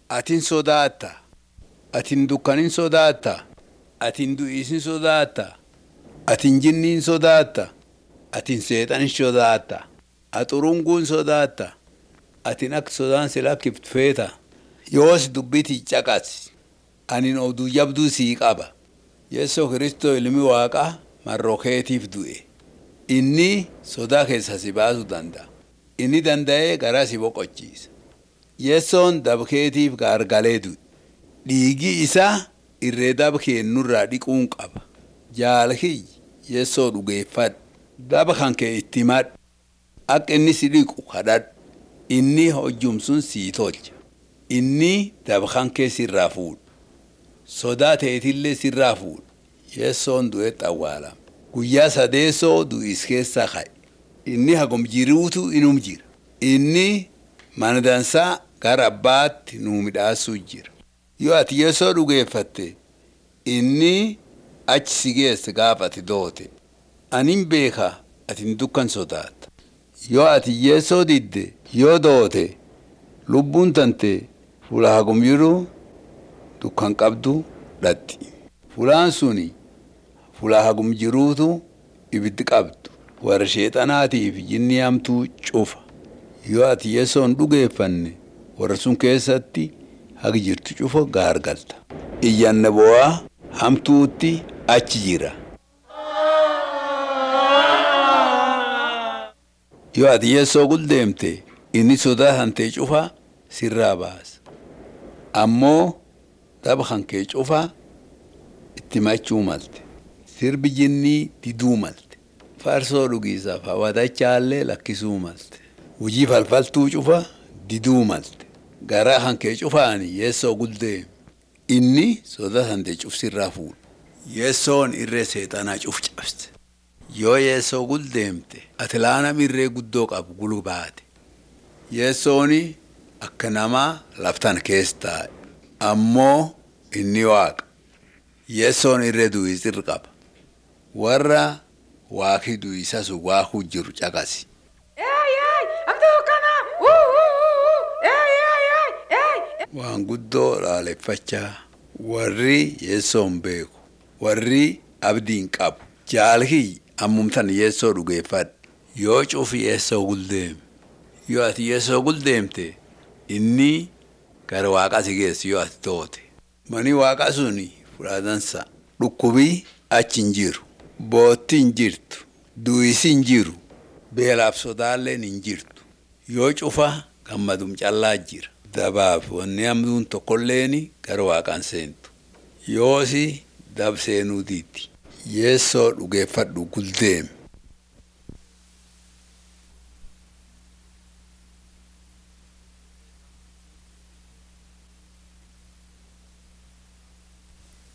Atin sodaatta. Atin dukkanin sodaatta. Atin du'iisin sodaatta. Atin jinniin sodaatta. Atin seexanin sodaatta. Axurunguun sodaatta. Atin akka sodaan si lakkiftu feeta. Yoos dubbiti caqas. Anin oduu jabduu sii qaba. Yeessoo Kiristoo ilmi waaqaa marroo keetiif du'e. Inni sodaa keessa si baasuu danda'a. Inni danda'ee garaa si boqochiisa. Yeessoon dabkeetiif gaargalee du'e. Dhiigi isaa irree daba keennurraa dhiquun qaba. Jaalkiyyi yeessoo dhugeeffadhu. Daba kan kee itti himadhu. Akka inni si dhiqu kadhadhu. Inni hojjumsun sii tolcha. Inni daba kan kee sirraa fuudha. Sodaa ta'etillee sirraa fuudha. Yeessoon du'etti awwaalama. Guyyaa sadeessoo du'is keessaa ka'e. Inni hagum jiruutu inum jira. Inni mana dansaa gara abbaatti nuu midhaasuu jira. Yoo ati yeessoo dhugeeffatte inni achi si geesse gaafa ati doote. Anin beeka ati dukkan sodaatta. Yoo ati yeessoo didde yoo doote lubbuun tante fuula hagum jiru dukkan qabdu dhatti. Fuulaan suni fuula hagum jiruutu ibiddi qabdu. Warra sheexanaatiif jinni hamtuu cufa. Yoo ati yeessoon dhugeeffanne warra sun keessatti hagi jirtu cufa gaargalta. Iyyanna bo'aa hamtuutti achi jira. Yoo ati yeessoo guldeemte inni sodaa hantee cufa sirraa baasa. Ammoo daba kan kee cufa itti machuu malte. Sirbi jinnii diduu malte. Farsoo dhugiisaaf hawwatachaallee lakkisuu malte. Hujii falfaltuu cufa diduu malte. Garaa kan kee cufaani yeessoo guldeemi. Inni sodaa hantee cufsirraa fuudha. Yeessoon irree seexanaa cuf cabse. Yoo yeessoo guldeemte ati laanam irree guddoo qabu gulu baate. Yeessooni akka namaa laftan keessa taa'e. Ammoo inni waaqa. Yeessoon irree du'isirra qaba. Warra waaqii du'isas waaquu jiru caqasi. Waan guddoo laaleffachaa warri yeessoon beeku warri abdiin qabu jaalkii ammumtan yeessoo dhugeeffadhu yoo cufi yeessoo guldeeme yoo ati yeessoo guldeemte inni gara waaqaa si geessu yoo ati toote mani waaqaa suni fudhatansa dhukkubii achi hin jiru bootti hin jirtu du'isi hin jiru beelaaf sodaalleen hin jirtu yoo cufa gammadum callaa jira. Dabaaf wanni hamduun tokkolleeni gara waaqaan seentu. Yoosi dab seenuu diiti. Yeessoo dhugeeffadhu guldeeme.